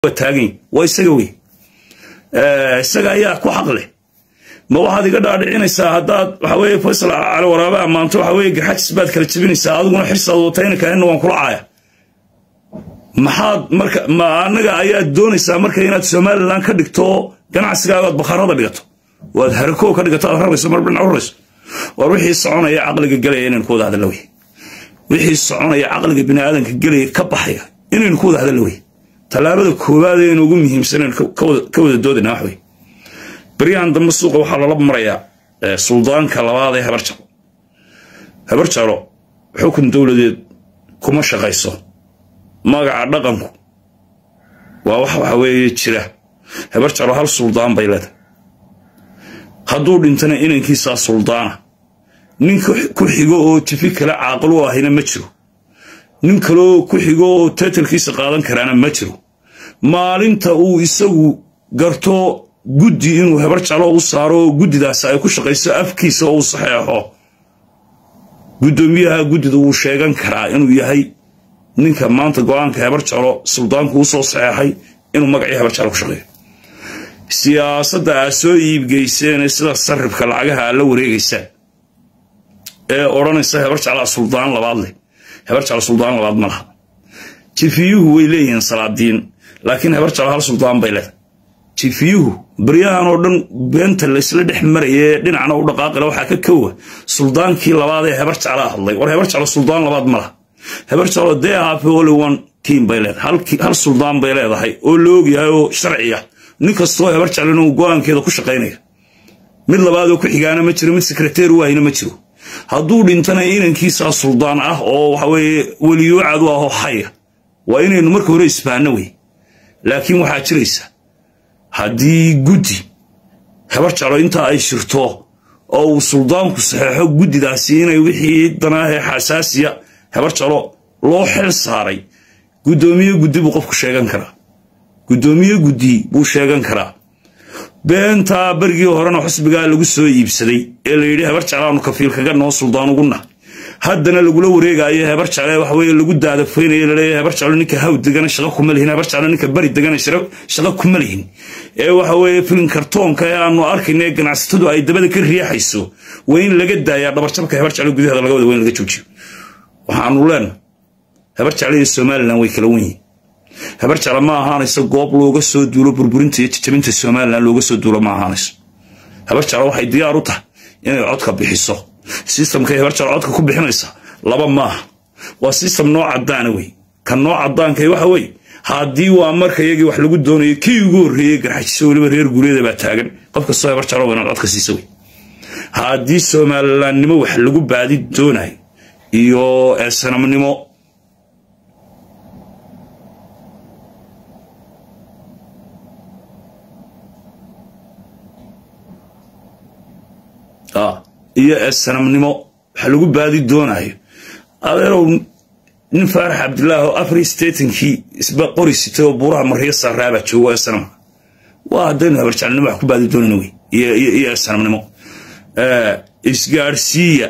taagan waa isaga wey isaga ayaa ku xaq leh ma waxaad iga dhaadhicinaysaa haddaad waxa weye faysal cali waraabe ammaanto waxa weye garxajis baad kala jebinaysaa adiguna xirsaad watayna kaanina waan kula caaya maxaad marka ma annaga ayaad doonaysaa marka inaad somalilan ka dhigto ganacsigaaga oad bakhaarada dhigato waad harakoo ka dhigato aad rarayso mar dhinac rarayso war wixii soconaya caqliga gelaya inaynu ku wada hadalla wey wixii soconaya caqliga biniaadanka gelaya ka baxaya inaynu ku wada hadalla wey tallaabada koowaad aynu ugu muhiimsanaynu ka wada doodayna wax wey baryahan dambe suuqa waxaa lala marayaa suldaanka labaad ee habar jaro habar jaro xukun dowladeed kuma shaqayso magaca dhaqanku waa wax waxa weeye jira habar jaro hal suldaan bay leedahay hadduu dhintana inankiisaa suldaana nin ku xigo oo jifi kale caaqil u ahayna ma jiro nin kaloo ku xigo oo taytalkiisa qaadan karaana ma jiro maalinta uu isagu garto guddi inuu habar jalo u saaro oo guddidaasi ay ku shaqayso afkiisa oo uu saxeexo guddoomiyaha guddida wuu sheegan karaa inuu yahay ninka maanta go-aanka habar jalo suldaanku u soo saxeexay inuu magacii habar jalo ku shaqeeyo siyaasadda aad soo iibgeyseen sida sarrifka lacagaha aad la wareegaysaan ee odhanaysa habar jaclaa suldaan labaad leh habar jaclo suldaan labaad ma laha jifiyuhu way leeyihiin salaadiin laakiin habar jaclo hal suldaan bay leedahay jifiyuhu baryahan oo dhan beenta laysla dhex marayee dhinacna u dhaqaaqila waxaa ka kowa suldaankii labaad ee habar jaclaa hadlay war habar jaclo suldaan labaad ma laha habar jaclo dee hafe only one team bay leedahay hal suldaan bay leedahay oo la ogyahay oo sharciya nin kastoo habar jaclo inuu go-aankeeda ku shaqaynaya mid labaadoo ku xigaana ma jiro mid sekreteer u ahina ma jiro hadduu dhintana inankiisaa suldaan ah oo waxa weeye weliyuucad u ahoo xaya waa inaynu marka hore isbaanno wey laakiin waxaa jiraysa haddii guddi habar jaclo intaa ay shirto oo uu suldaanku saxeexo guddidaasi inay wixii danaahee xasaasiya habar jaclo loo xil saaray guddoomiye guddi buu qofku sheegan karaa guddoomiye guddi buu sheegan karaa beentaa berigii horena xusbigaa lagu soo iibsaday ee la yidhi habar jeclaanu kafiil kaga noo suldaan uguna haddana lagula wareegaayo habar jecle waxaweye lagu daadafaynayo laleeyahay habar jeclo ninka haw degana shaqo kuma lihin habar jeclo ninka bari degana shaqo kuma lihin ee waxa weeye filin kartoonka ee aanu arkayna ee ganacsatadu ay dabada ka riixayso waa in laga daayaa dhabarjabka habar jeclo gudaheeda laga wada waa in laga joojiyo waxaanu leenahay habar jecle iyo somalilan way kala wen yihin habar jecla ma ahaanayso goob looga soo duulo burburinta iyo jajabinta somalilan looga soo duulo ma ahaanayso habar jecla waxay diyaar u tahay inay codka bixiso sistamkay habar jecla codka ku bixinaysa laba maaha waa sistam noo cadaana wey kan noo cadaankay waxa weye haddii waa marka iyagii wax lagu doonayo kii ugu horreeyey garxajiso weliba reer guuryada baa taagan qof kastoo habar jecla waa inaad codka siisa wey haddii somalilaannimo wax lagu baadi doonayo iyo sanamnimo iyo esanamnimo waxa lagu baadi doonayo adeerow nin faarax cabdillaah oo afar stetankii isba qori sitay oo buuraha mariya saaraabaa joogo esanamka waa haddaynu habarjaclnimo wax ku baadi doonayna wey iyo esanamnimo isgaadhsiiya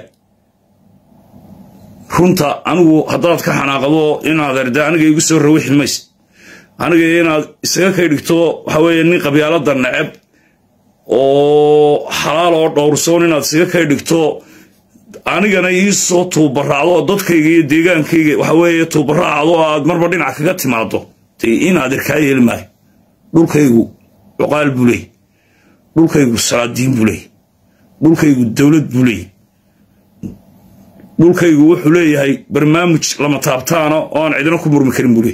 runta anigu haddaad ka xanaaqdo inaad erde aniga igu soo rawixi mayse aniga inaad isaga kay dhigto waxa weeye nin qabyaalada neceb oo xalaal oo dhowrsoon inaad isaga kay dhigto anigana iisoo tuubaraacdo oo dadkayga iyo deegaankayga waxa weeye tuubaraacdo oo aad marba dhinac kaga timaado dee inaad irkaa yeeli maayo dhulkaygu cuqaal buu leey dhulkaygu salaadiin buu leey dhulkaygu dowlad buu leey dhulkaygu wuxuu leeyahay barnaamij lama taabtaana oo aan cidina ku murmi karin buu leey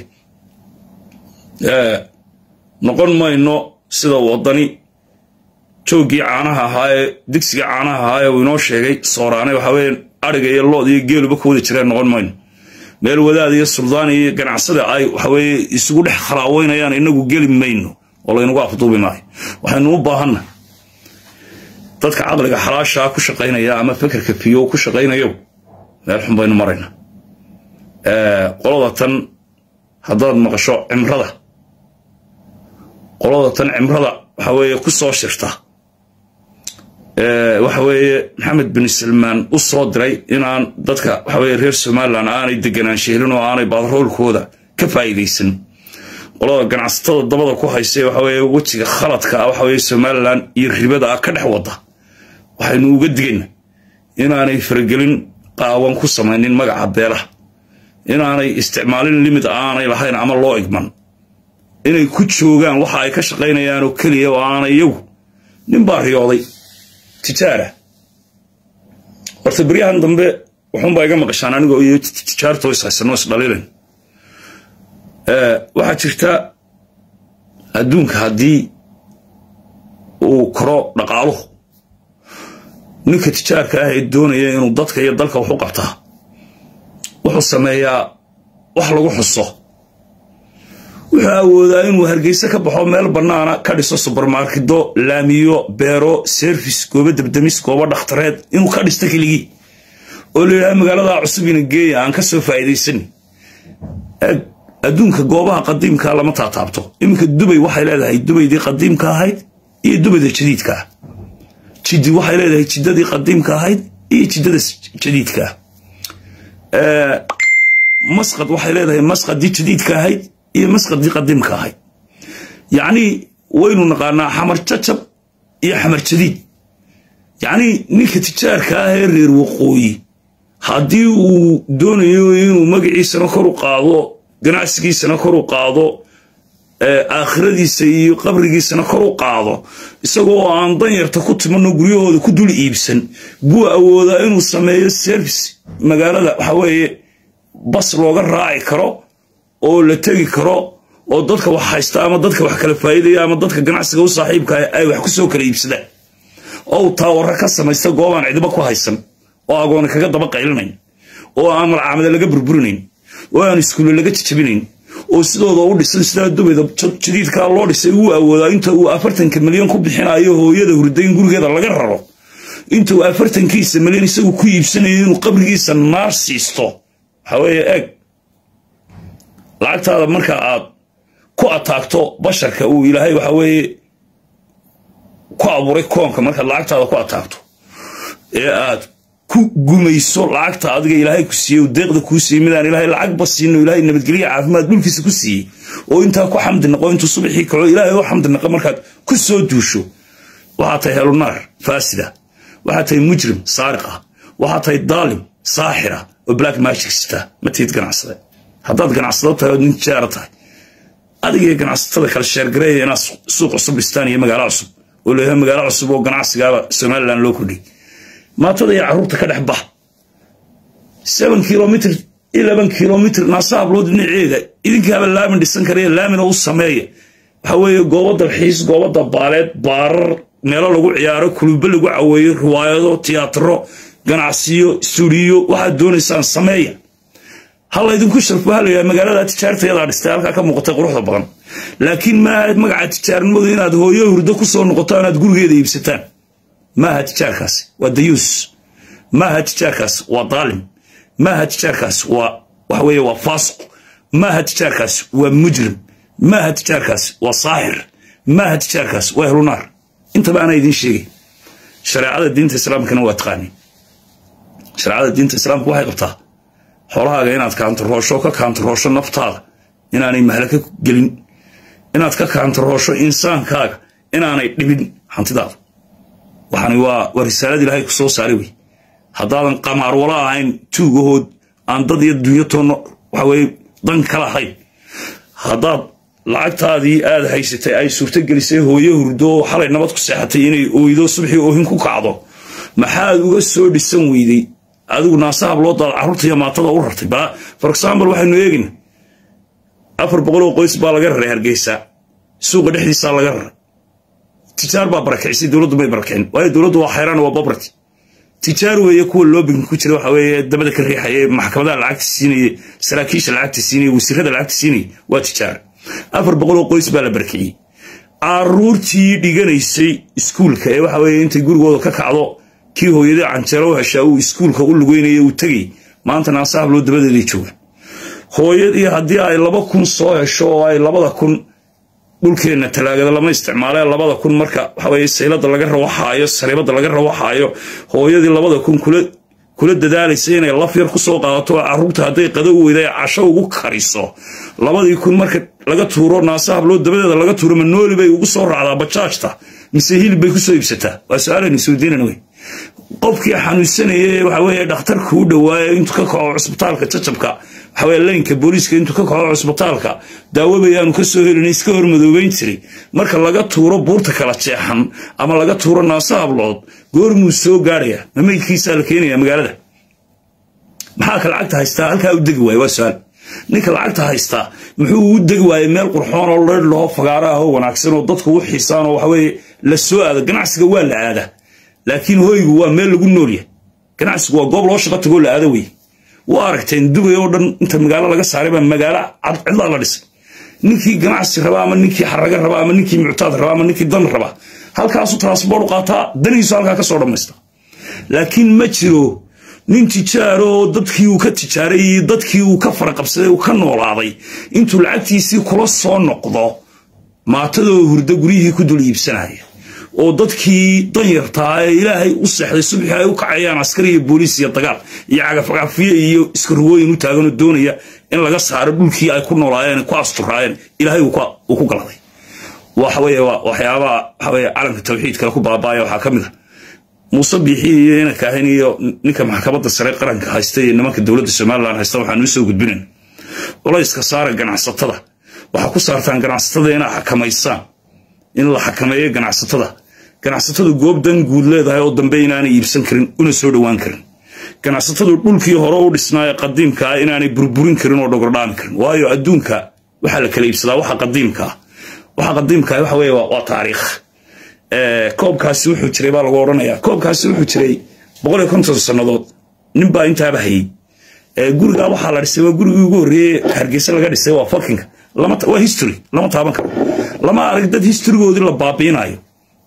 noqon mayno sida wadani jooggii caanaha ahaa ee digsiga caanaha ahaa ee uu inoo sheegay sooraane waxa weye ariga iyo lood iyo geeluba ka wada jireen noqon mayno meel wadaad iyo suldaan iyo ganacsada ay waxaweye isugu dhex khalaaweynayaan inagu geli mayno oo laynagu afduubi maayo waxaynu u baahanna dadka caqliga xalaashaa ku shaqaynaya ama fekerka fiyo ku shaqaynayo meel xun baynu marayna qolada tan haddaad maqasho cimrada qolada tan cimrada waxa weeye ku soo shirta waxa weeye maxamed bin salmaan u soo diray inaan dadka waxa weye reer somalilan aanay deganaansha helin oo aanay baadroolkooda ka faa'iidaysan qolada ganacsatada dabada ku haysa waxa weeye wejiga khaladka ah waxa weeye somalilan iyo ribada ah ka dhex wada waxaynu uga digayna inaanay faragelin qaawan ku samaynin magaca beelaha inaanay isticmaalin limid aanay lahayn ama loo igman inay ku joogaan waxa ay ka shaqaynayaan oo keliya oo aanay iyagu nin baa riyooday tijaara horta beryahan dambe wuxuunbaa iga maqashaan anigoo iyo tijaartoo is haysano isdhaliilan waxaa jirta adduunka haddii uu koro dhaqaaluhu ninka tijaarka ah ee doonaya inuu dadka iyo dalka wax u qabtaa wuxuu sameeyaa wax lagu xuso wuxuu awoodaa inuu hargeyse ka baxo meel bannaana ka dhiso subermarkedo laamiyo beero service goobo debdemis goobo dhakhtareed inuu ka dhisto keligii oo la yidhaha magaalada cusubina geeya aan ka soo faa'iidaysan adduunka goobaha qadiimkaa lama taataabto iminka dubay waxay leedahay dubaydii qadiimka ahayd iyo dubayda jadiidka ah jiddi waxay leedahay jiddadii qadiimka ahayd iyo jiddada jadiidka ah masqad waxay leedahay masqadii jadiidka ahayd iyo masqadii qadiimka ahayd yacnii waynu naqaanaa xamar jacab iyo xamar jadiid yacnii ninka tijaarka ah ee reer waqooyi haddii uu doonayo inuu magaciisana kor u qaado ganacsigiisana kor u qaado aakhiradiisa iyo qabrigiisana kor u qaado isagoo aan danyarta ku timanno guryahooda ku dul iibsan buu awoodaa inuu sameeyo service magaalada waxa weeye bas looga raaci karo oo la tegi karo oo dadka wax haysta ama dadka wax kala faa'iidaya ama dadka ganacsiga u saaxiibka ay wax ku soo kala iibsadaan oo uu taawara ka samaysta goobaan cidiba ku haysan oo agooni kaga daba qaylinayn oo aan malcaamada laga burburinayn oo aan iskuulle laga jajabinayn oo sidooda u dhisan sidaa dubayda jadiidkaa loo dhisay uu awoodaa inta uu afartanka milyan ku bixinayo hooyada hurdayn gurigeeda laga raro inta uu afartankiisa milyan isagu ku iibsanayo inuu qabrigiisa naar siisto waxaa weeye eeg lacagtaada marka aad ku ataagto basharka uu ilaahay waxa weeye ku abuuray koonka markaad lacagtaada ku ataagto ee aad ku gumayso lacagta adiga ilaahay ku siiyey deeqda kuu siiyey midaan ilaahay lacagba siino ilaahay nabadgelya caafimaad dhulkiisa ku siiyey oo intaa ku xamdi naqo intuu subaxii kaco ilaahay u xamdi naqo markaad ku soo duusho waxaa tahay helunaar faasida waxaa tahay mujrim saariqa waxaa tahay daalim saaxira oo black magic sita ma tiid ganacsade haddaad ganacsado tahay ood nin jaara tahay adiga ganacsatada kale sheergareeya inaad suuq cusub dhistaan iyo magaalo cusub oo leeyahay magaalo cusub oo ganacsigaaba somaliland loo kordhiyay maatada iyo carruurta ka dhex bax seven kilomitr eleven kilomitr naasa hablood dhinaceeda idinkaaba laamin dhisan karaya laamina u sameeya waxa weeye goobo dalxiis goobo dabaaleed baarar meelo lagu ciyaaro kulubo lagu caweeyo riwaayado tiyaatro ganacsiyo stuudiyo waxaad doonaysaan sameeya ha laydinku sharfo ha layaha magaalada tijaartayadaa dhistay halkaa ka muuqatay quruxda badan laakiin maaha magaca tijaarnimadu inaad hooyo hurdo ku soo noqoto inaad gurigeeda iibsataan maaha tijaarkaasi waa dayuus maaha tijaarkaasi waa daalim maaha tijaarkaasi waa waxa weeye waa faasiq maaha tijaarkaasi waa mujrim maaha tijaarkaasi waa saaxir maaha tijaarkaasi waa ehlunaar intaba ana idiin sheegay shareecada diinta islaamkana waa taqaaniin shareecada diinta islaamka waxay qabtaa xoolahaaga inaad kaantaroosho ka kaantaroosho naftaada inaanay mahlaka gelin inaad ka kaantaroosho insaankaaga inaanay dhibin hantidaada waxani waa waa risaalad ilaahay ku soo saaray wey haddaadan qamaar wala ahayn tuugahood aan dad iyo dunyo toonno waxa weye dan kala ahayn haddaad lacagtaadii aad haysatay ay suurto gelisay hooyo hurdo oo xalay nabad ku seexatay inay ooydo subxii oohin ku kacdo maxaad uga soo dhisan weyday adigu naasaha loo daal carruurta iyo maatada u rartay ba for example waxaynu eegayna afar boqoloo qoys baa laga raray hargeysa suuqa dhexdiisaa laga raray tijaar baa barakicisay dowladdu may barakicin waayo dowladdu waa xayraan waa babrati tijaar weeye kuwa loobinka ku jira waxa weeye dabada ka riixaya maxkamadaha lacagta siinaya saraakiisha lacagta siinaya wasiirada lacagta siinaya waa tijaar afar boqoloo qoys baa la barakiciyey caruurtii dhiganaysay iskuulka ee waxa weeye intay gurigooda ka kacdo kii hooyadii canjeero u heshaa uu iskuulka u lugeynaya uu tegay maanta naasahabloo dabadeeday joogaan hooyadii haddii ay laba kun soo hesho oo ay labada kun dhulkeenna talaagada lama isticmaale labada kun marka waxaweye saylada laga rawaxaayo sariibada laga rawaxaayo hooyadii labada kun kula dadaalaysa inay laf yar kusoo qaadato caruurta hadday qado u weyda casho ugu kariso labadii kun marka laga tuuro naasa habloo dabadeeda laga tuuro ma nooli bay ugu soo raacdaa bajaajta mise hilib bay ku soo iibsataa waa su-aalan isweydiinan wey qofkii xanuunsanaya waxa weeye dhakhtarka u dhawaayo intuu ka kaco cusbitaalka jajabka waxa weye laynka booliiska intuu ka kaco cusbitaalka daawabayaanu ka soo helin iska hormadoobeyn jiray marka laga tuuro buurta kala jeexan ama laga tuuro naasa hablood goormuu soo gaarhaya ma meydkiisaa la keenaya magaalada maxaa ka lacagta haystaa halkaa u degi waaya waa su-aal ninka lacagta haystaa muxuu u degi waayey meel qurxoon oo leer laho fagaara ah oo wanaagsan oo dadku u xiisaan oo waxaweye la soo aado ganacsiga waa la aadaa laakiin hoygu waa meel lagu noolyahay ganacsigu waa goob loo shaqo tagoo la aado wey waa aragteen dubay oo dhan inta magaalo laga saaray baa magaalo cidlaa la dhisay ninkii ganacsi raba ama ninkii xaraga raba ama ninkii muctaad raba ama ninkii dan raba halkaasuu transbort u qaataa danihiisu halkaa ka soo dhammaysta laakiin ma jiro nin tijaaro oo dadkii uu ka tijaaray iyo dadkii uu ka faraqabsaday uu ka noolaaday intuu lacagtiisii kula soo noqdo maatadoo hurdo guryihii ku dul iibsanaya oo dadkii danyartaa ee ilaahay u seexday subxii ay u kacayaan askari iyo booliis iyo dagaal iyo cagafcagafiye iyo iskarugooyin u taaganoo doonaya in laga saaro dhulkii ay ku noolaayeen ku asturaayeen ilaahay uu ku galaday waxaweye waxyaabaha waxaweye calanka tawxiidkale ku baabaaya waxaa ka mid a muuse biixi iyo inanka ahayn iyo ninka maxkamadda sare qaranka haysta iyo nimanka dowladda somalilan haysta waxaan u soo gudbinayn culayska saara ganacsatada waxaa ku saartaan ganacsatada inaa xakamaysaan in la xakameeyo ganacsatada ganacsatadu goob dan guud leedahay oo dambe inaanay iibsan karin una soo dhowaan karin ganacsatadu dhulkii hore u dhisnaaye qadiimkaa inaanay burburin karin oo dhogordhaami karin waayo adduunka waxaa la kala iibsadaa waxa qadiimkaa waxa qadiimkaa waxa weye waa taariikh koobkaasi wuxuu jiray baa lagu odhanayaa koobkaasi wuxuu jiray boqol iyo konton sannadood nin baa intaaba hayey gurigaa waxaa la dhisay waa gurigii ugu horreeyey hargeysa laga dhisay waa fakinka waa history lama taaban karo lama arag dad historygoodii la baabiinayo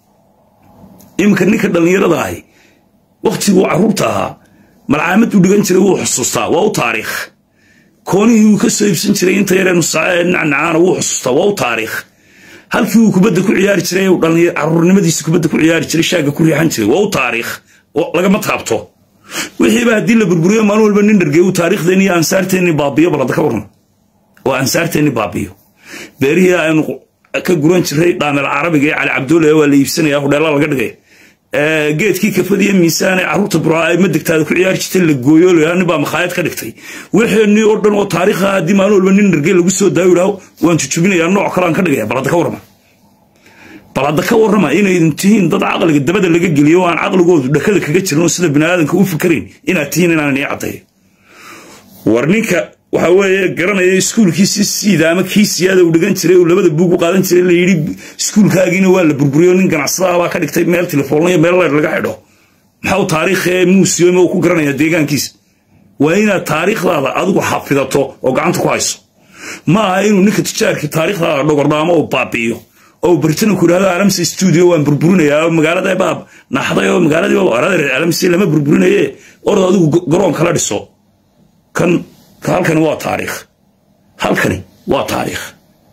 iminka ninka dhallinyarada ahi wakhtiguu carruurta ahaa malcaamad u dhigan jiray wuu xusuustaa waa u taariikh koonihii uu ka soo iibsan jiray inta yareenu saae nacnacaana wuu xusuustaa waa u taariikh halkii uu kubadda ku ciyaari jiray caruurnimadiisi kubadda ku ciyaari jiray shaagga ku riixan jiray waa u taariikh lagama taabto wixiiba haddii la burburiyo maalin walba nin dhargey uu taariikhdeenni iyo ansaarteenni baabiyo balada ka warran oo ansaarteenni baabiyo beerihii aynu ka guran jiray dhaamel carabiga ee cali cabdulle waa la iibsanaya hudheela laga dhigay geedkii kafadiyo miisaane carruurta buraa ay madegtaada ku ciyaari jirtay la gooyo la nin baa makhaayad ka dhigtay wixeenii oo dhan oo taariikha haddii maalin walba nin dhargey lagu soo daayo idhaho waan jujubinayaa nooc kalean ka dhigaya balada ka warrama bal hadda ka warrama inaydin tihiin dad caqliga dabada laga geliyo oo aan caqligoodu dhakada kaga jirin oo sida biniaadanka u fikarayn inaad tihiin inaanan ii caddeeyo war ninka waxa weeye garanaya iskuulkiisi siida ama kii siyaada uu dhigan jiray uu labada buug u qaadan jiray la yidhi iskuulkaagiina waa la burburiyo nin ganacsadaha baa ka dhigtay meel telefoonna iyo meel leer laga xidho maxau taariikhee muusiyome uu ku garanaya deegaankiisa waa inaad taariikhdaada adigu xafidato oo gacanta ku hayso ma aha inuu ninka tijaarkii taariikhdaada dhogordhaamo oo baabi'iyo oo baritan ku idhahdo alamsi stuudio waan burburinayaa oo magaalada baab naxday oo magaaladii arader alamsi lama burburinaye orad adigu garoon kala dhiso kan halkani waa taariikh halkani waa taariikh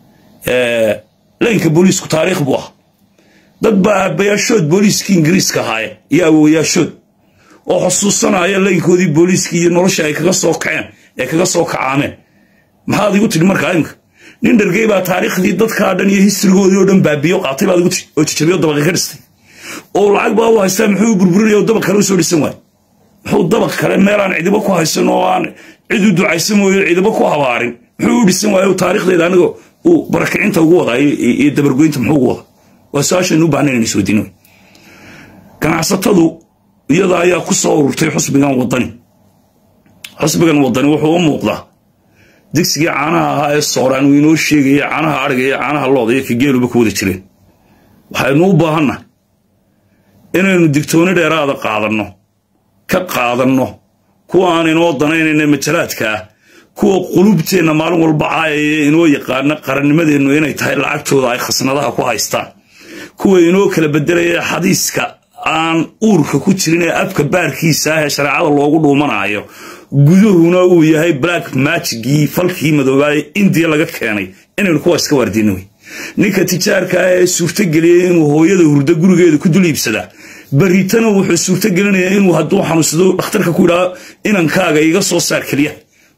laynka booliisku taariikh buu ah dad baa aabbayaashood booliiskii ingiriiska ahaaye iyo awowayaashood oo xusuusanaya laynkoodii booliiskii iyo nolosha ay kaga soo kaceen ee kaga soo kacaameen maxaad igu tidhi markaa imika nin dhargey baa taariikhdii dadkaa dhan iyo histrigoodii oo dhan baabiyo qaatay baad igu tidhi oo jajabiyo dabaqi ka dhistay oo lacag baa u haystaa muxuu burburinaya oo dabaq kale u soo dhisan waay muxuu dabaq kale meelaan cidibo ku haysan oo aan cid u ducaysan mooyo cidibo ku habaarin muxuu u dhisan waayo taariikhdeeda aniga uu barakicinta ugu wadaa iyo dabargoynta muxuu ugu wadaa waa su-aashaynu u baahnayn in isweydiino ganacsatadu iyada ayaa ku soo ururtay xusbigan wadani xusbigan wadani wuxuu u muuqdaa digsigii caanaha ahaa ee sooraan uu inoo sheegaya caanaha adhiga iyo caanaha looda iyo kageeluba ku wada jireen waxaynu u baahanna inaynu digtooni dheeraada qaadanno ka qaadanno kuwa aan inoo danaynayna majalaadka ah kuwa qulubteenna maalin walba caayaya inoo yaqaana qarannimadeennu inay tahay lacagtooda ay khasnadaha ku haystaan kuwa inoo kala bedelaya xadiiska aan uurka ku jirin ee afka baarkiisa ah ee shareecada loogu dhuumanaayo guduhuna uu yahay black magigii falkii madoobaaye indiya laga keenay inaynu kuwa iska waardiino wey ninka tijaarka ah ee suurtogeliyay inuu hooyada hurdo gurigeeda ku dul iibsadaa baritana wuxuu suurtogelinayaa inuu hadduu xanuunsado dhakhtarka ku yidhaahdo inankaaga iga soo saar keliya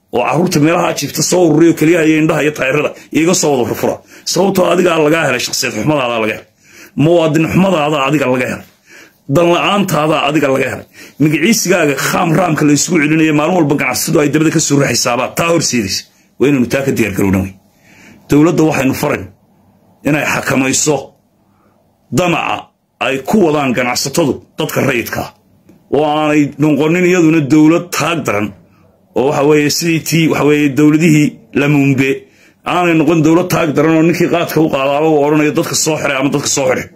oo carruurta meelaha jiifta soo ururiyo keliyaha iyo indhaha iyo taayirada iyaga soo wada furfura sababtoo adigaa lagaa helay shakhsiyad xumadaada laga helay muwaadin xumadaada adiga laga helay danla-aantaada adiga laga helay magaciisigaaga khaam raamka la isugu celinaya maalin walba ganacsadu ay dabada ka soo raxaysaabaa taa horseedaysa waa inaynu taa ka diyaargarowna wey dowladda waxaynu farayn inay xakamayso damaca ay ku wadaan ganacsatadu dadka rayidkaa oo aanay noqonin iyaduna dowlad taag daran oo waxa weeye sidii tii waxa weeye dowladihii lamuumbe aanay noqon dowlad taag daran oo ninkii qaadka u qaadaaba uu odhanayo dadka soo xiray ama dadka soo xidhay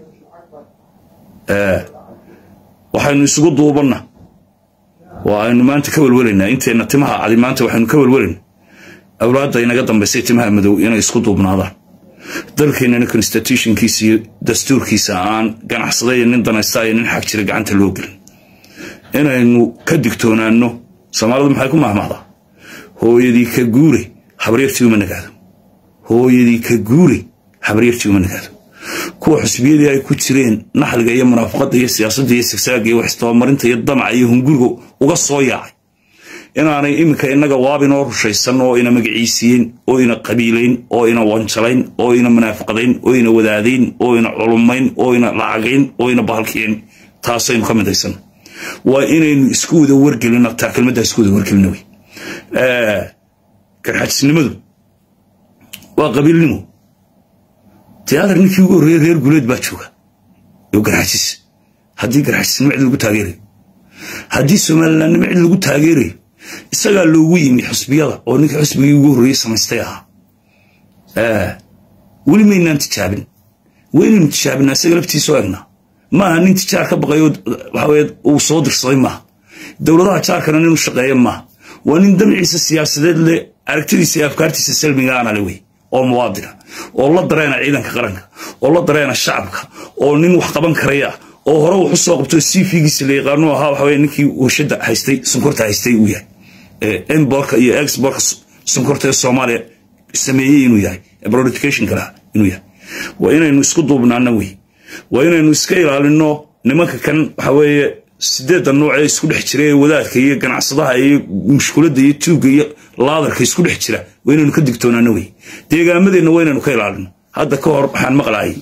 waxaynu isugu duubanna waa aynu maanta ka welwelaynaa inteenna timaha cadi maanta waxaynu ka welwelaynaa awlaadda inaga dambaysay timaha madow inay isku duubnaadaan dalkeennana constitutionkiisa iyo dastuurkiisa aan ganacsada iyo nin danaysta iyo nin xag jira gacanta loo gelin inaynu ka digtoonaanno soomaalidu maxay ku mahmahdaa hooyadii ka guure habaryartii uma nagaado hooyadii ka guure habaryartii uma nagaado kuwa xusbiyadii ay ku jireen naxliga iyo munaafaqadda iyo siyaasadda iyo sigsaaga iyo waxistabamarinta iyo damaca iyo hunguriga uga soo yaacay inaanay iminka innaga waabinoo rushaysan oo ina magaciisiyeyn oo ina qabiilayn oo ina wanjalayn oo ina munaafaqadayn oo ina wadaadayn oo ina culumayn oo ina lacagayn oo ina bahalkiyayn taasaynu ka midaysan waa inaynu isku wada wargelino taa kelmaddaa isku wada wargelino wey garxajisnimadu waa qabiilnimo tiyaatar ninkii ugu horreeyey reer guleed baa jooga iyo garxajis haddii garxajisnimo cid lagu taageerayo haddii somalilandnimo cid lagu taageerayo isagaa loogu yimi xusbiyada oo ninkii xusbigii ugu horreeyey samaystay ahaa weli maynaan tijaabin waynaynu tijaabinaa isaga laftiisoo egnaa maaha nin tijaar ka baqayo waxaweye uu soo dirsaday maaha dowladaha jaarkana ninuu shaqeeya maaha waa nin damciisa siyaasadeed leh aragtidiisa iyo afkaartiisa salmigaana le wey oo muwaadina oo la dareena ciidanka qaranka oo la dareena shacabka oo nin wax qaban karaya oo hore wax u soo qabto cv-giisa la yaqaano ahaa waxaweye ninkii warshadda haystay sonkorta haystay uu yahay emborka iyo exborka sonkorta ee soomaaliya sameeyey inuu yahay brodificationka laha inuu yahay waa inaynu isku duubnaana wey waa inaynu iska ilaalino nimanka kan waxa weeye sideedda nooc ee isku dhex jira ee wadaadka iyo ganacsadaha iyo mushkuladda iyo tuugga iyo laadarka isku dhex jira waa inaynu ka digtoonaano wey deegaamadeenna waa inaynu ka ilaalino hadda ka hor waxaan maqlaayay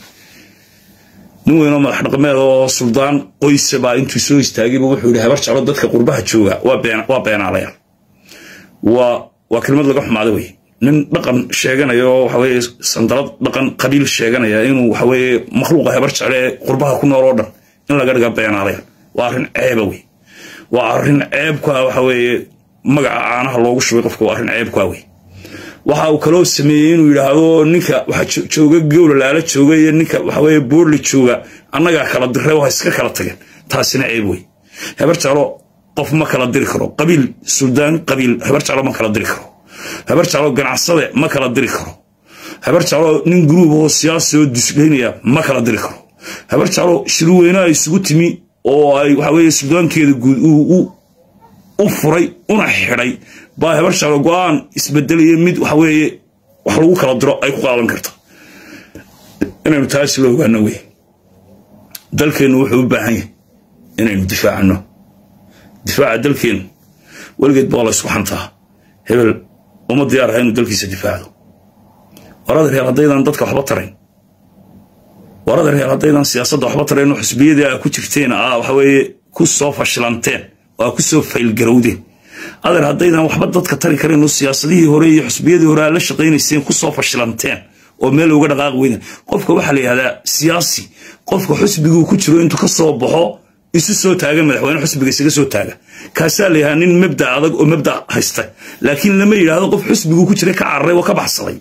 nin weynoo madax dhaqameed oo suldaan qoysa baa intuu soo istaagayba wuxuu yidhi habar jeclo dadka qurbaha jooga waa beenaalayaal waa kelmad laga xumaaday wey nin dhaqan sheeganaya oo waxaweye sandalad dhaqan qabiil sheeganaya inuu waxaweye makhluuqa habar jecle ee qurbaha ku nool oo dhan in laga dhiga beenaalayaal waa arrin ceeba wey waa arrin ceebkaa waxaweeye magaca caanaha loogu shubay qofka waa arrin ceebkaa wey waxa uu kaloo sameeyey inuu yidhaahdo ninka waxa jooga gowla laala jooga iyo ninka waxaweye boorli jooga annagaa kala diray waa iska kala tageen taasina ceeb wey habar jeclo qof ma kala diri karo qabiil suldaan qabiil habar jeclo ma kala diri karo habar jeclo ganacsade ma kala diri karo habar jeclo nin gruub oo siyaasi oo dusleynaya ma kala diri karo habar jeclo shirweynaha isugu timi oo ay waxaweye suldaankeeda guud u furay una xidhay baa habar jeclo go-aan isbedelaya mid waxaweeye wax lagu kala diro ay ku qaadan karta inaynu taasi la ogaano wey dalkeennu wuxuu u baahan yahay inaynu difaacano difaaca dalkeennu weligeed baa la ysku xantaa hebel uma diyaar aha inuu dalkiisa difaacdo warada reer haddaydan dadka waxba tarayn warada reer haddaydan siyaasadda waxba tarayn oo xusbiyadii aa ku jirteen aa waxaweeye ku soo fashilanteen oo aa ku soo faylgarowdeen adeer haddaydan waxba dadka tari karayn oo siyaasadihii hore iyo xusbiyadii hore aad la shaqaynayseen ku soo fashilanteen oo meel looga dhaqaaqi weyda qofka waxaa la yidhahdaa siyaasi qofka xusbiguu ku jiro intuu ka soo baxo isu soo taaga madaxweyne xusbiga isaga soo taaga kaasaa la yidhahdaa nin mabda adag oo mabda haysta laakiin lama yidhaahdo qof xusbiguu ku jiray ka cararay oo ka baxsaday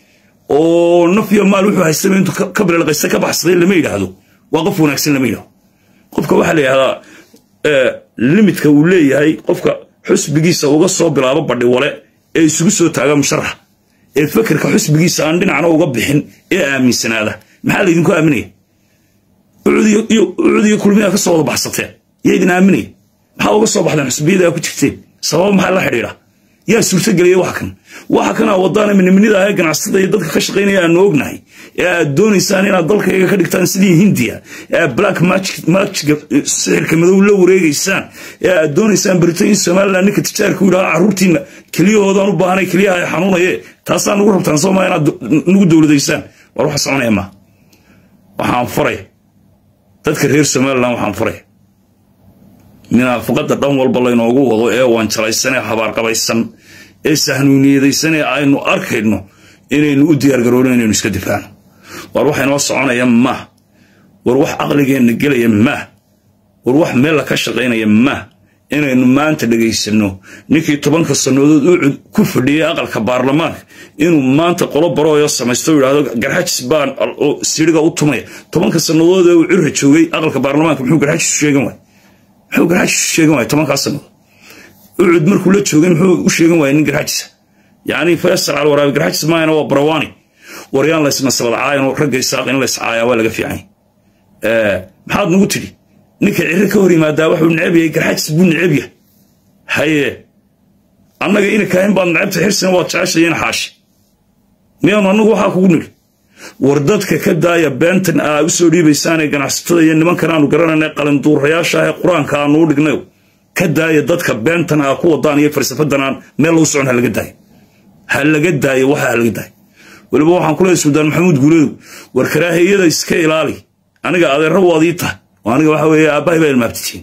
oo naf iyo maal wuxuu haystaba intuu ka bilelqaysta ka baxsaday lama yidhaahdo waa qof wanaagsan lama yidhahdo qofka waxaa la yidhahdaa limidka uu leeyahay qofka xusbigiisa uga soo bilaabo badhiwale ee isugu soo taaga musharax ee fekerka xusbigiisa aan dhinacna uga bixin ee aaminsanaada maxaa laydinku aaminaya ucud iyo kulmiyaa ka soo wada baxsateen yaa idin aaminaya maxaa uga soo baxdeen xusbiyada aa ku jirteen sababa maxaa la xidhiidha yaa suurtagelaya wax kan waxa kanaa wadaana miniminida ah ee ganacsatada iyo dadka ka shaqaynaya aanu ognahay ee aad doonaysaan inaad dalkayga ka dhigtaan sidii hindiya ee aad black magiga sixirka madow la wareegaysaan ee aad doonaysaan britain somaliland ninka tijaarka u yidhaha carruurtiina keliyahoodaan u baahanay keliyaha ay xanuunaye taasaa nugu rabtaan sooma inaad nagu dowladaysaan war waxa soconaya ma waxaan faray dadka reer somaliland waxaan faray munaafaqada dhan walba laynoogu wado ee wanjalaysan ee habaarqabaysan ee sahnuuniyadaysan ee aynu arkayno inaynu u diyaargaroono inaynu iska difaacno war wax inoo soconaya maah war wax caqligeenna gelaya maah war wax meel la ka shaqaynaya maah inaynu maanta dhegaysanno ninkii tobanka sannadood u ku fadhiyey aqalka baarlamaanka inuu maanta qolo barooyo samaysto o yidhahdo garxajis baan siriga u tumaya tobanka sannadood ee uu cirra joogay aqalka baarlamaanka muxuu garxajis u sheegan waay muxuu garxajis u sheegan waaya tobankaa sannadood ucud markuu la joogay muxuu u sheegan waaya nin garxajisa yacni faysal calwaraabi garxajis maayana waa barawani waryaan laysna sabadcaayan ragga isaaq in lays caayaa waa laga fiicany maxaad nagu tidhi ninka cirri ka hor yimaadaa wuxuu necab yahay garxajis buu necab yahay haye annaga ina kaahin baad necabta xirsina waad jeceshayeen xaashi miyaanu annagu waxaa kugu nidhi war dadka ka daaya beentan aa u soo dhiibaysaanee ganacsatada iyo nimankan aanu garanayna qalinduurayaasha ah ee qur-aanka aanu u dhignay ka daaya dadka beentan aa ku wadaan iyo falsafadan aan meel lagu socon ha laga daayo ha laga daayo waxa ha laga daayo weliba waxaan ku leeyahay suldaan maxamuud guuleedu war karaahiyada iska ilaali aniga adeerra waad ii tahay aniga waxa weeye aabbahay baa ilmaabtitiin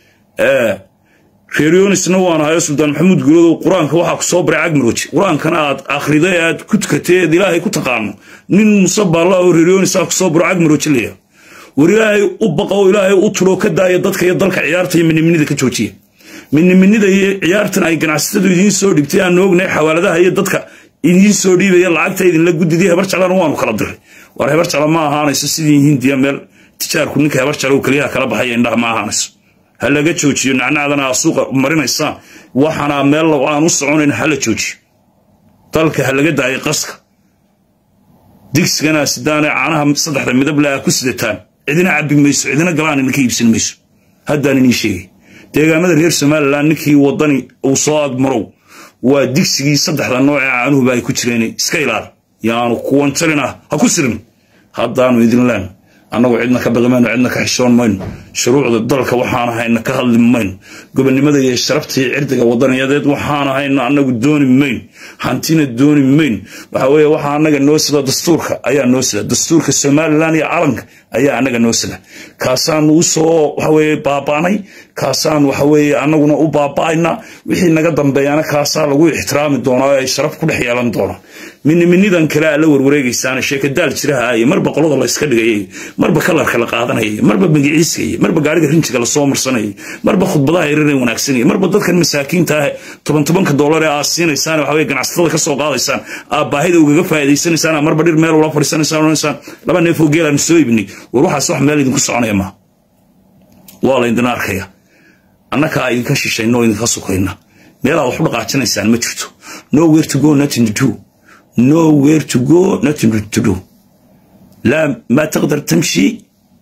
reeryonisna waan ahayo suldaan maxamuud guuleedow qur-aanka waxaa ku soo baray cagmarooji qur-aankana aad akhriday aad ku tukatay eed ilaahay ku taqaano nin musabaalla oo reeryonisaa ku soo baro cagmarooji leeyahay war ilaahay u baqa oo ilaahay u tuloo ka daaya dadka iyo dalka ciyaarta iyo miniminida ka joojiya miniminida iyo ciyaartan ay ganacsatadu idiin soo dhigtay aan ognahay xawaaladaha iyo dadka idiin soo dhiibaya lacagta idinla gudidii hebar jeclana waanu kala diray war hebar jecla ma ahaanayso sidii hindiya meel tijaarku ninka hebar jecla keliyaha kala baxaya indhaha ma ahaanayso ha laga joojiyo nacnacdana aa suuqa marinaysaan waxana meel aan u soconayn ha la joojiyo dalka ha laga daayo qaska digsigana sidaane caanaha saddexda midable aa ku sidataan cidina cabbi mayso cidina galaan idinka iibsan mayso haddaan inii sheegay deegaamada reer somalilan ninkii wadani uu soo agmarow waa digsigii saddexda noocee caanuhuba ay ku jireen iska ilaali yaanu kuwan jalin ah ha ku sirin haddaanu idin leen annagu cidna ka baqi mayno cidna ka xishoon mayno shuruucda dalka waxaan ahayna ka hadli mayno gobonnimada iyo sharafta iyo cirdiga wadaniyadeed waxaan ahayna annagu dooni mayno hantina dooni mayno waxa weeye waxaa annaga noo sida dastuurka ayaa noo sida dastuurka somalilan iyo calanka ayaa annaga noo sida kaasaanu u soo waxa weeye baaba'nay kaasaan waxa weeye annaguna u baaba'ayna wixii naga dambeeyana kaasaa lagu ixtiraami doonaa oo ay sharaf ku dhex yeelan doonaa miniminidan kale aa la warwareegaysaana sheekadaal jiraha iyo marba qolada layska dhigayay marba kalarka la qaadanayay marba magiciiskayay marba gaariga rinjiga lasoo marsanayay marba khudbadaha yareer wanaagsanayay marba dadkan masaakiinta ah toban tobanka doolar ee aad siinaysaan waxa weye ganacsatada ka soo qaadaysaan aad baahida ugaga faa'iidaysanaysaan marba dhir meel ula fadhiisanaysaan onaysaan laba neefoo geelaan soo ibnay war waxaas wax meel idinku soconaya maa waa laydin arkaya annakaa idinka shishayna oo idinka sukayna meelaad wax u dhaqaajinaysaan ma jirto nowhere to go nothing to do nowhere to go nothing to do لا ما تقدر تمشي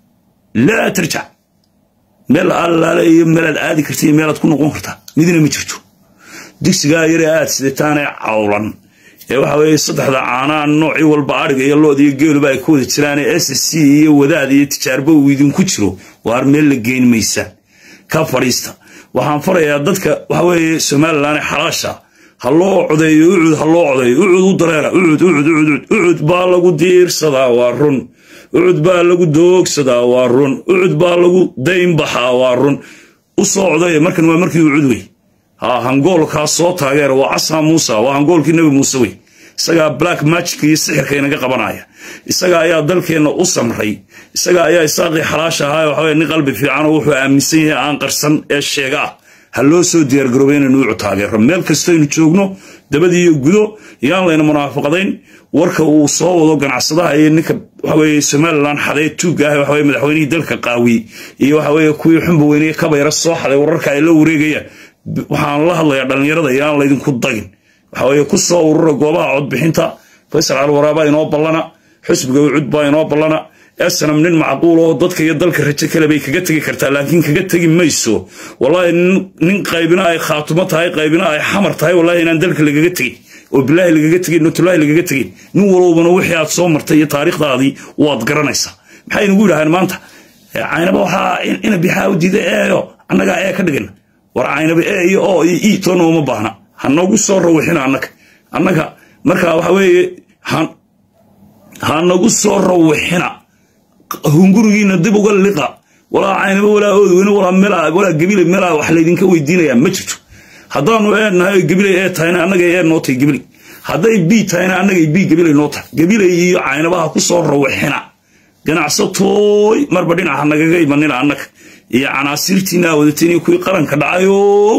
لا ترجع meel allaale iyo meelaad aadi karta iyo meelaad ku noqon kartaa midna ma jirto digsigaa yare aad sidataanee cawlan ee waxa weeye saddexda caanaa noocii walba adhiga iyo lood iyo geeluba ay ku wada jiraanee s c iyo wadaad iyo tijaarba uu idinku jiro waar meel la geyn maysaan ka fadhiista waxaan farayaa dadka waxa weeye somalilan ee xalaasha ha loo codeeyo ucud ha loo codeeyo ucud u dareera ucud ucud ucud ucud baa lagu diirsadaa waa run ucud baa lagu doogsadaa waa run ucud baa lagu daynbaxaa waa run u soo codeeya markan waa markii ucud wey ha hangoolkaa soo taageera waa casa muuse waa hangoolkii nebi muuse wey isagaa black magic iyo sixirka inaga qabanaya isaga ayaa dalkeenna u samray isaga ayaa isaaqii xalaasha ahaa waxaweye nin qalbi fiicanoo wuxuu aaminsan yahay aan qarsan ee sheega ah ha loo soo diyaargaroobay inaynu ucu taageero meel kastaynu joogno dabadii iyo gudo yaan layna munaafaqadayn warka uu soo wado ganacsadaha iyo ninka waxaweye somalilan xadee tuugga ah waxaweye madaxweynihii dalka qaawiyey iyo waxaweye kuwii xunba weyneye kabayra soo xaday wararka ay la wareegayaan waxaan la hadlayaa dhallinyarada yaan laydinku dagin waxaweye ku soo urura goobaha codbixinta faysal calwaraabaa inoo ballana xusbiga ucud baa inoo ballana esanam nin macquul oo dadka iyo dalka rajo kale bay kaga tegi kartaa laakiin kaga tegi mayso wallaahi nin qaybina ay khaatumo tahay qaybina ay xamar tahay wallahi inaan dalka lagaga tegin oo bilaahi lagaga tegin notulaahi lagaga tegin nin walowbana wixii aad soo martay iyo taariikhdaadii waad garanaysaa maxay nagu yidhahdeen maanta caynaba waxaa ina bixaa u diiday eeyo annagaa ee ka dhigana war caynaba ee iyo oo iyo ii toona uma baahna ha noogu soo rawixina annaga annaga markaa waxa weeye ha nagu soo rawixina hungurigiina dib uga liqa walaa caynaba walaa oodweyne walaa melaa walaa gabilay melaa wax laydinka weydiinayaa ma jirto haddaanu ee nahay gabilay ee tahayna annagay ee noo tahay gabilay hadday bii tahayna annagay bii gabilay noo tahay gabilay iyo caynabaha ku soo rawixina ganacsatooy marba dhinaca nagaga imanina annaga iyo canaasiirtiina wadateen iyo kuwii qaranka dhacayow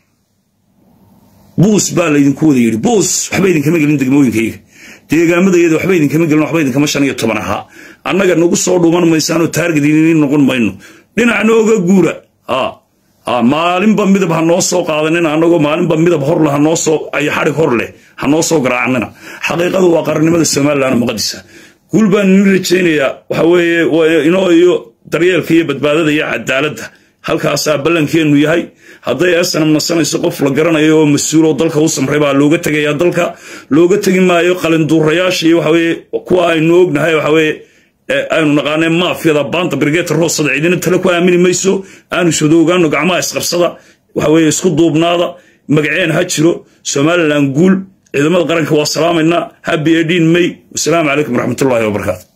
buus baa laydinku wada yidhi buus waxba idinkama gelin degmooyinkayga deegaamadayada waxba idinkama gelin waxba idinkama shan iyo toban ahaa annaga nagu soo dhuuman maysaanoo taargadiinin noqon mayno dhinac nooga guura maalinba midab ha noo soo qaadanina annagoo maalinba midab horle hanoo soo ayo xadhig hor leh ha noo soo garaacanina xaqiiqadu waa qarannimada somalilan muqadisa guul baan inin rajaynayaa waxa weeye inoo iyo daryeelka iyo badbaadada iyo cadaaladda halkaasaa ballankeennu yahay hadday esanam nasanayso qof la garanayo oo mas-uuloo dalka u samray baa looga tegayaa dalka looga tegi maayo qalinduurayaasha iyo waxaweye kuwa aynu ognahay waxaweye aynu naqaanee maafiyada baanta brigeeta roosada cidina tale ku aamini mayso aanu soodo ogaano gacmaha isqabsada waxaweye isku duubnaada magaceen ha jiro somalilan guul ciidamada qaranka waa salaamaynaa habi edin may wasalaamu calaykum waraxmatullahi wabarakaatu